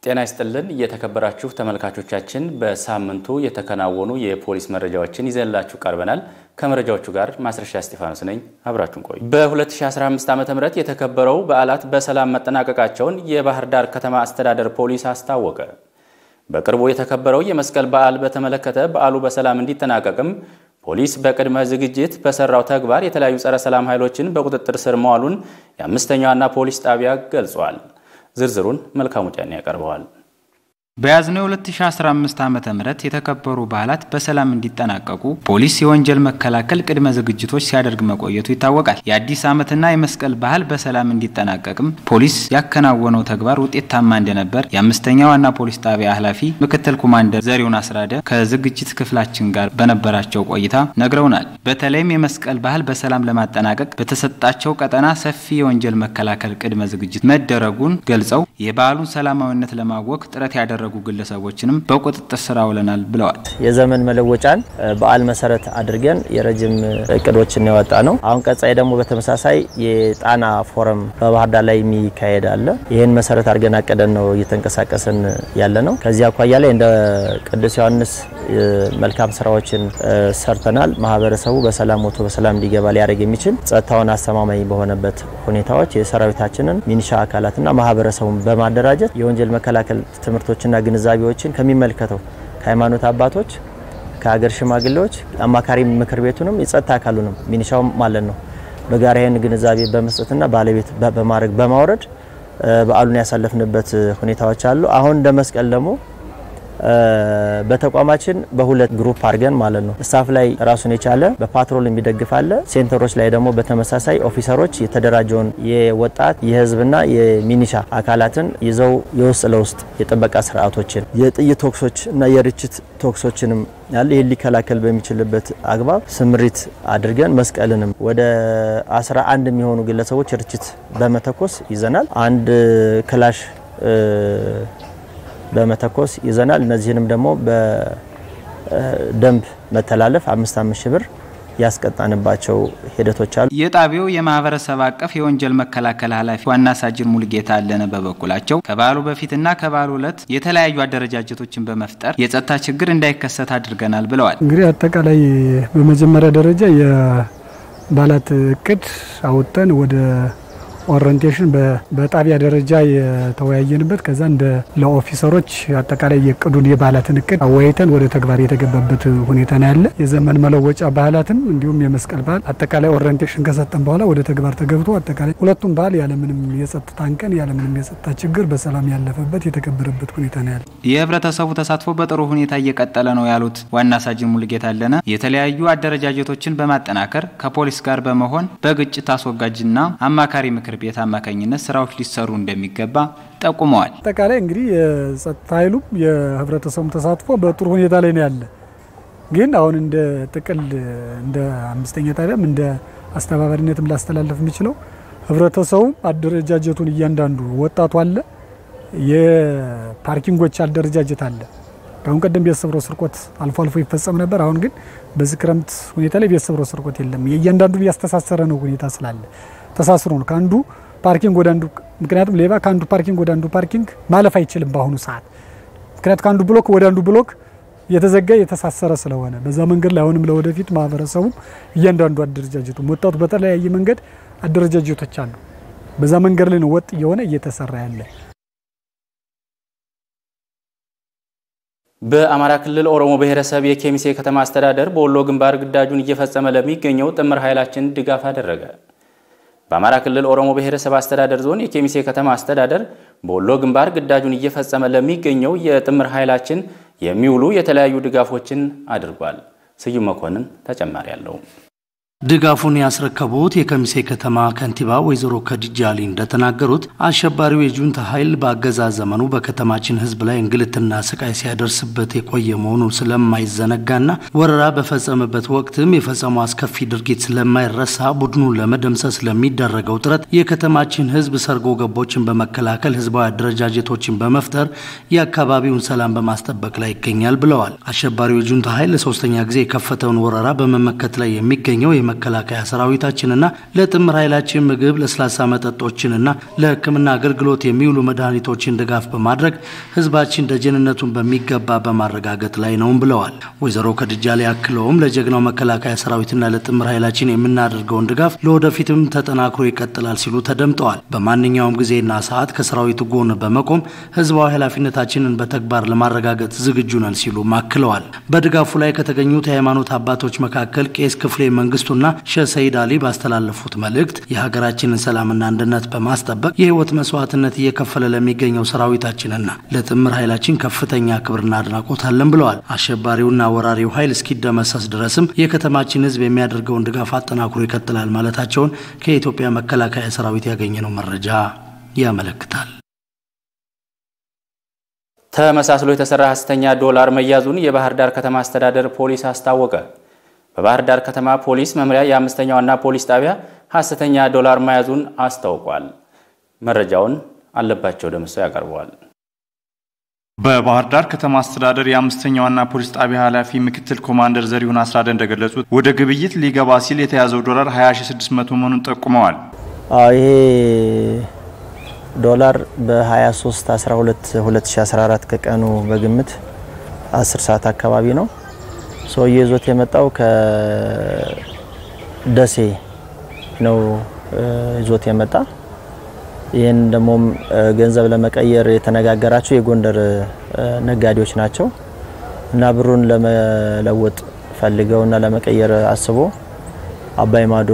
ጤና ይስጥልን እየተከበራችሁ ተመልካቾቻችን፣ በሳምንቱ የተከናወኑ የፖሊስ መረጃዎችን ይዘንላችሁ ቀርበናል። ከመረጃዎቹ ጋር ማስረሻ እስጢፋኖስ ነኝ። አብራችሁን ቆዩ። በ2015 ዓ ም የተከበረው በዓላት በሰላም መጠናቀቃቸውን የባህር ዳር ከተማ አስተዳደር ፖሊስ አስታወቀ። በቅርቡ የተከበረው የመስቀል በዓል በተመለከተ በዓሉ በሰላም እንዲጠናቀቅም ፖሊስ በቅድመ ዝግጅት በሰራው ተግባር የተለያዩ ጸረ ሰላም ኃይሎችን በቁጥጥር ስር መዋሉን የአምስተኛዋና ፖሊስ ጣቢያ ገልጿል። ዝርዝሩን መልካሙ ጫኔ ያቀርበዋል። በያዝነው 2015 ዓ ም የተከበሩ በዓላት በሰላም እንዲጠናቀቁ ፖሊስ የወንጀል መከላከል ቅድመ ዝግጅቶች ሲያደርግ መቆየቱ ይታወቃል። የአዲስ ዓመትና የመስቀል በዓል በሰላም እንዲጠናቀቅም ፖሊስ ያከናወነው ተግባር ውጤታማ እንደነበር የአምስተኛ ዋና ፖሊስ ጣቢያ ኃላፊ ምክትል ኮማንደር ዘሪሁን አስራደ ከዝግጅት ክፍላችን ጋር በነበራቸው ቆይታ ነግረውናል። በተለይም የመስቀል በዓል በሰላም ለማጠናቀቅ በተሰጣቸው ቀጠና ሰፊ የወንጀል መከላከል ቅድመ ዝግጅት መደረጉን ገልጸው የበዓሉን ሰላማዊነት ለማወክ ጥረት ያደረጉ ግለሰቦችንም በቁጥጥር ስር አውለናል ብለዋል። የዘመን መለወጫን በዓል መሰረት አድርገን የረጅም እቅዶችን ያወጣ ነው። አሁን ቀጣይ ደግሞ በተመሳሳይ የጣና ፎረም በባህር ዳር ላይ የሚካሄድ አለ። ይህን መሰረት አድርገን አቅደን ነው እየተንቀሳቀስን ያለ ነው። ከዚህ አኳያ ላይ እንደ ቅዱስ ዮሐንስ መልካም ስራዎችን ሰርተናል። ማህበረሰቡ በሰላም ወጥቶ በሰላም እንዲገባ ሊያደርግ የሚችል ጸጥታውን አስተማማኝ በሆነበት ሁኔታዎች የሰራዊታችንን ሚኒሻ አካላትና ማህበረሰቡን በማደራጀት የወንጀል መከላከል ትምህርቶችና ግንዛቤዎችን ከሚመለከተው ከሃይማኖት አባቶች፣ ከሀገር ሽማግሌዎች፣ አማካሪ ምክር ቤቱንም የጸጥታ አካሉንም ሚኒሻውም ማለት ነው በጋራ ይህን ግንዛቤ በመስጠትና ባለቤት በማድረግ በማውረድ በዓሉን ያሳለፍንበት ሁኔታዎች አሉ። አሁን እንደ መስቀል ደግሞ በተቋማችን በሁለት ግሩፕ አድርገን ማለት ነው። ስታፍ ላይ ራሱን የቻለ በፓትሮል የሚደግፍ አለ። ሴንተሮች ላይ ደግሞ በተመሳሳይ ኦፊሰሮች የተደራጀውን የወጣት የህዝብና የሚኒሻ አካላትን ይዘው የውስጥ ለውስጥ የጥበቃ ስርዓቶችን የጥይት ቶክሶች እና የርችት ቶክሶችንም ያለ ይህን ሊከላከል በሚችልበት አግባብ ስምሪት አድርገን መስቀልንም ወደ 11 የሚሆኑ ግለሰቦች ርችት በመተኮስ ይዘናል። አንድ ክላሽ በመተኮስ ይዘናል። እነዚህንም ደግሞ በደንብ መተላለፍ አምስት አምስት ሺህ ብር ያስቀጣንባቸው ሂደቶች አሉ። የጣቢያው የማህበረሰብ አቀፍ የወንጀል መከላከል ኃላፊ ዋና ሳጅን ሙልጌታ አለነ በበኩላቸው ከበዓሉ በፊትና ከበዓሉ ዕለት የተለያዩ አደረጃጀቶችን በመፍጠር የጸጥታ ችግር እንዳይከሰት አድርገናል ብለዋል። እንግዲህ አጠቃላይ በመጀመሪያ ደረጃ የበዓላት እቅድ አውጥተን ወደ ኦሪንቴሽን በጣቢያ ደረጃ የተወያየንበት ከዛ እንደ ለኦፊሰሮች አጠቃላይ የእቅዱን የበዓላትን እቅድ አወያይተን ወደ ተግባር የተገባበት ሁኔታ ነው ያለ። የዘመን መለወጫ ባህላትን እንዲሁም የመስቀል በዓል አጠቃላይ ኦሪንቴሽን ከሰጠን በኋላ ወደ ተግባር ተገብቶ አጠቃላይ ሁለቱም በዓል ያለምንም የጸጥታ እንከን ያለምንም የጸጥታ ችግር በሰላም ያለፈበት የተከበረበት ሁኔታ ነው ያለ። የህብረተሰቡ ተሳትፎ በጥሩ ሁኔታ እየቀጠለ ነው ያሉት ዋና ሳጅን ሙልጌታ አለነ የተለያዩ አደረጃጀቶችን በማጠናከር ከፖሊስ ጋር በመሆን በግጭት አስወጋጅና አማካሪ ምክር ቤት አማካኝነት ስራዎች ሊሰሩ እንደሚገባ ጠቁመዋል። አጠቃላይ እንግዲህ የጸጥታ ኃይሉም የህብረተሰቡም ተሳትፎ በጥሩ ሁኔታ ላይ ነው ያለ። ግን አሁን እንደ ጥቅል እንደ አምስተኛ ጣቢያም እንደ አስተባባሪነትም ላስተላለፍ የሚችለው ህብረተሰቡም አደረጃጀቱን እያንዳንዱ ወጣቱ አለ፣ የፓርኪንጎች አደረጃጀት አለ። ከአሁን ቀደም ቤት ሰብሮ ስርቆት አልፎ አልፎ ይፈጸም ነበር። አሁን ግን በዚህ ክረምት ሁኔታ ላይ ቤት ሰብሮ ስርቆት የለም። የእያንዳንዱ ያስተሳሰረ ነው ሁኔታ ስላለ ተሳስሮ ነው ከአንዱ ፓርኪንግ ወደ አንዱ። ምክንያቱም ሌባ ከአንዱ ፓርኪንግ ወደ አንዱ ፓርኪንግ ማለፍ አይችልም በአሁኑ ሰዓት። ምክንያቱም ከአንዱ ብሎክ ወደ አንዱ ብሎክ የተዘጋ የተሳሰረ ስለሆነ በዛ መንገድ ላይ አሁንም ለወደፊት ማህበረሰቡ እያንዳንዱ አደረጃጀቱ ወጣቱ በተለያየ መንገድ አደረጃጀቶች አሉ። በዛ መንገድ ላይ ነው ወጥ እየሆነ እየተሰራ ያለ። በአማራ ክልል ኦሮሞ ብሔረሰብ የኬሚሴ ከተማ አስተዳደር በወሎ ግንባር ግዳጁን እየፈጸመ ለሚገኘው ጥምር ኃይላችን ድጋፍ አደረገ። በአማራ ክልል ኦሮሞ ብሔረሰብ አስተዳደር ዞን የኬሚሴ ከተማ አስተዳደር በወሎ ግንባር ግዳጁን እየፈጸመ ለሚገኘው የጥምር ኃይላችን የሚውሉ የተለያዩ ድጋፎችን አድርጓል። ስዩም መኮንን ተጨማሪ አለው። ድጋፉን ያስረከቡት የከሚሴ ከተማ ከንቲባ ወይዘሮ ከድጃ አሊ እንደተናገሩት አሸባሪው የጁንታ ኃይል በአገዛዝ ዘመኑ በከተማችን ሕዝብ ላይ እንግልትና ስቃይ ሲያደርስበት የቆየ መሆኑን ስለማይዘነጋና ወረራ በፈጸመበት ወቅትም የፈጸመው አስከፊ ድርጊት ስለማይረሳ ቡድኑን ለመደምሰስ ለሚደረገው ጥረት የከተማችን ሕዝብ ሰርጎ ገቦችን በመከላከል ህዝባዊ አደረጃጀቶችን በመፍጠር የአካባቢውን ሰላም በማስጠበቅ ላይ ይገኛል ብለዋል። አሸባሪው የጁንታ ኃይል ለሶስተኛ ጊዜ የከፈተውን ወረራ በመመከት ላይ የሚገኘው የመከላከያ ሰራዊታችንና ለጥምር ኃይላችን ምግብ፣ ለስላሳ መጠጦችንና ለሕክምና አገልግሎት የሚውሉ መድኃኒቶችን ድጋፍ በማድረግ ህዝባችን ደጀንነቱን በሚገባ በማረጋገጥ ላይ ነውም ብለዋል። ወይዘሮ ከድጃሌ አክለውም ለጀግናው መከላከያ ሰራዊትና ለጥምር ኃይላችን የምናደርገውን ድጋፍ ለወደፊትም ተጠናክሮ ይቀጥላል ሲሉ ተደምጠዋል። በማንኛውም ጊዜና ሰዓት ከሰራዊቱ ጎን በመቆም ህዝባዊ ኃላፊነታችንን በተግባር ለማረጋገጥ ዝግጁ ነን ሲሉ አክለዋል። በድጋፉ ላይ ከተገኙት የሃይማኖት አባቶች መካከል ቄስ ክፍሌ መንግስቱና ሼህ ሰይድ አሊ ባስተላለፉት መልእክት የሀገራችንን ሰላምና አንድነት በማስጠበቅ የህይወት መስዋዕትነት እየከፈለ ለሚገኘው ሰራዊታችንና ለጥምር ኃይላችን ከፍተኛ ክብርና አድናቆት አለን ብለዋል። አሸባሪውና ወራሪው ኃይል እስኪደመሰስ ድረስም የከተማችን ህዝብ የሚያደርገውን ድጋፍ አጠናክሮ ይቀጥላል ማለታቸውን ከኢትዮጵያ መከላከያ ሰራዊት ያገኘነው መረጃ ያመለክታል። ተመሳስሎ የተሰራ ሐሰተኛ ዶላር መያዙን የባህር ዳር ከተማ አስተዳደር ፖሊስ አስታወቀ። በባህር ዳር ከተማ ፖሊስ መምሪያ የአምስተኛ ዋና ፖሊስ ጣቢያ ሐሰተኛ ዶላር መያዙን አስታውቋል። መረጃውን አለባቸው ደምሰው ያቀርበዋል። በባህር ዳር ከተማ አስተዳደር የአምስተኛ ዋና ፖሊስ ጣቢያ ኃላፊ ምክትል ኮማንደር ዘሪሁን አስራደ እንደገለጹት ወደ ግብይት ሊገባ ሲል የተያዘው ዶላር 20600 መሆኑን ጠቁመዋል። ይሄ ዶላር በ23 12 2014 ከቀኑ በግምት 10 ሰዓት አካባቢ ነው። ሰውዬ ይዞት የመጣው ከደሴ ነው ይዞት የመጣ ይህን ደግሞ ገንዘብ ለመቀየር የተነጋገራቸው የጎንደር ነጋዴዎች ናቸው እና ብሩን ለመለወጥ ፈልገው እና ለመቀየር አስቦ አባይ ማዶ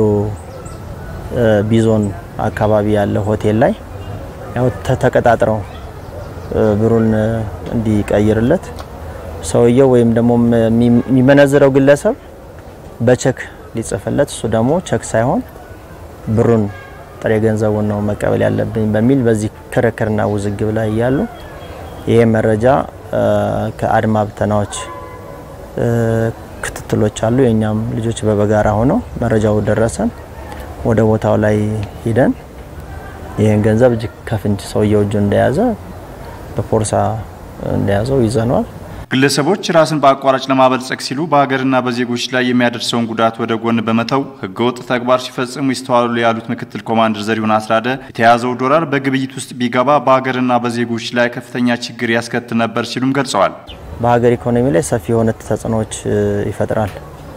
ቢዞን አካባቢ ያለ ሆቴል ላይ ያው ተቀጣጥረው ብሩን እንዲቀይርለት ሰውየው ወይም ደግሞ የሚመነዝረው ግለሰብ በቸክ ሊጽፍለት እሱ ደግሞ ቸክ ሳይሆን ብሩን ጥሬ ገንዘቡን ነው መቀበል ያለብኝ በሚል በዚህ ክርክርና ውዝግብ ላይ እያሉ ይሄ መረጃ ከአድማ ብተናዎች ክትትሎች አሉ። የእኛም ልጆች በበጋራ ሆነው መረጃው ደረሰን። ወደ ቦታው ላይ ሂደን ይህን ገንዘብ እጅ ከፍንጅ ሰውየው እጁ እንደያዘ በፖርሳ እንደያዘው ይዘነዋል። ግለሰቦች ራስን በአቋራጭ ለማበልጸግ ሲሉ በሀገርና በዜጎች ላይ የሚያደርሰውን ጉዳት ወደ ጎን በመተው ህገወጥ ተግባር ሲፈጽሙ ይስተዋሉ ያሉት ምክትል ኮማንደር ዘሪሁን አስራደ የተያዘው ዶላር በግብይት ውስጥ ቢገባ በሀገርና በዜጎች ላይ ከፍተኛ ችግር ያስከትል ነበር ሲሉም ገልጸዋል። በሀገር ኢኮኖሚ ላይ ሰፊ የሆነ ተጽዕኖዎች ይፈጥራል።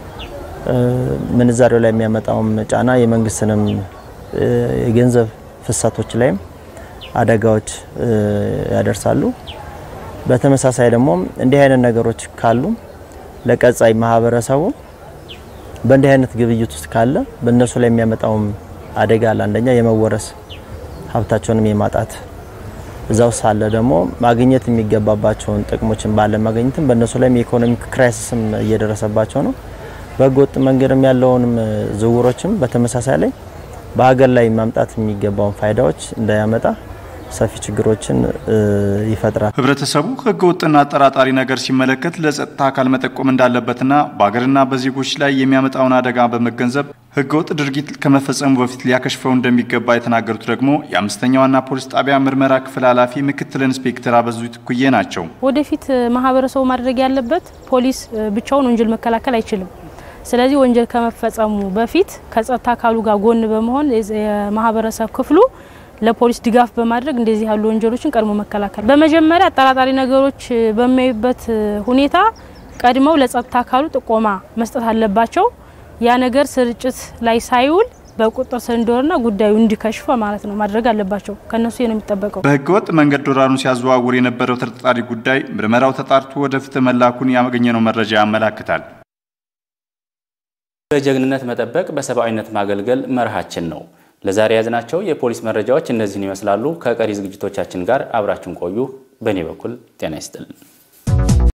ምንዛሬው ላይ የሚያመጣውም ጫና የመንግስትንም የገንዘብ ፍሰቶች ላይም አደጋዎች ያደርሳሉ። በተመሳሳይ ደግሞ እንዲህ አይነት ነገሮች ካሉ ለቀጣይ ማህበረሰቡ በእንዲህ አይነት ግብይት ውስጥ ካለ በእነሱ ላይ የሚያመጣውም አደጋ አለ። አንደኛ የመወረስ ሀብታቸውንም የማጣት እዛው ሳለ ደግሞ ማግኘት የሚገባባቸውን ጥቅሞችን ባለ ማግኘትም በእነሱ ላይም የኢኮኖሚክ ክራይሲስም እየደረሰባቸው ነው። በህገወጥ መንገድም ያለውንም ዝውውሮችም በተመሳሳይ ላይ በሀገር ላይ ማምጣት የሚገባውን ፋይዳዎች እንዳያመጣ ሰፊ ችግሮችን ይፈጥራል። ህብረተሰቡ ህገ ወጥና አጠራጣሪ ነገር ሲመለከት ለጸጥታ አካል መጠቆም እንዳለበትና በሀገርና በዜጎች ላይ የሚያመጣውን አደጋ በመገንዘብ ህገወጥ ድርጊት ከመፈጸሙ በፊት ሊያከሽፈው እንደሚገባ የተናገሩት ደግሞ የአምስተኛ ዋና ፖሊስ ጣቢያ ምርመራ ክፍል ኃላፊ ምክትል ኢንስፔክተር አበዙ ትኩዬ ናቸው። ወደፊት ማህበረሰቡ ማድረግ ያለበት ፖሊስ ብቻውን ወንጀል መከላከል አይችልም። ስለዚህ ወንጀል ከመፈጸሙ በፊት ከጸጥታ አካሉ ጋር ጎን በመሆን የማህበረሰብ ክፍሉ ለፖሊስ ድጋፍ በማድረግ እንደዚህ ያሉ ወንጀሎችን ቀድሞ መከላከል፣ በመጀመሪያ አጠራጣሪ ነገሮች በሚያዩበት ሁኔታ ቀድመው ለጸጥታ አካሉ ጥቆማ መስጠት አለባቸው። ያ ነገር ስርጭት ላይ ሳይውል በቁጥጥር ስር እንዲወርና ጉዳዩ እንዲከሽፍ ማለት ነው ማድረግ አለባቸው። ከነሱ ነው የሚጠበቀው። በህገወጥ መንገድ ዶላሩን ሲያዘዋውር የነበረው ተጠርጣሪ ጉዳይ ምርመራው ተጣርቶ ወደ ፍትህ መላኩን ያገኘነው መረጃ ያመላክታል። በጀግንነት መጠበቅ፣ በሰብአዊነት ማገልገል መርሃችን ነው። ለዛሬ ያዝናቸው የፖሊስ መረጃዎች እነዚህን ይመስላሉ። ከቀሪ ዝግጅቶቻችን ጋር አብራችሁን ቆዩ። በእኔ በኩል ጤና ይስጥልን።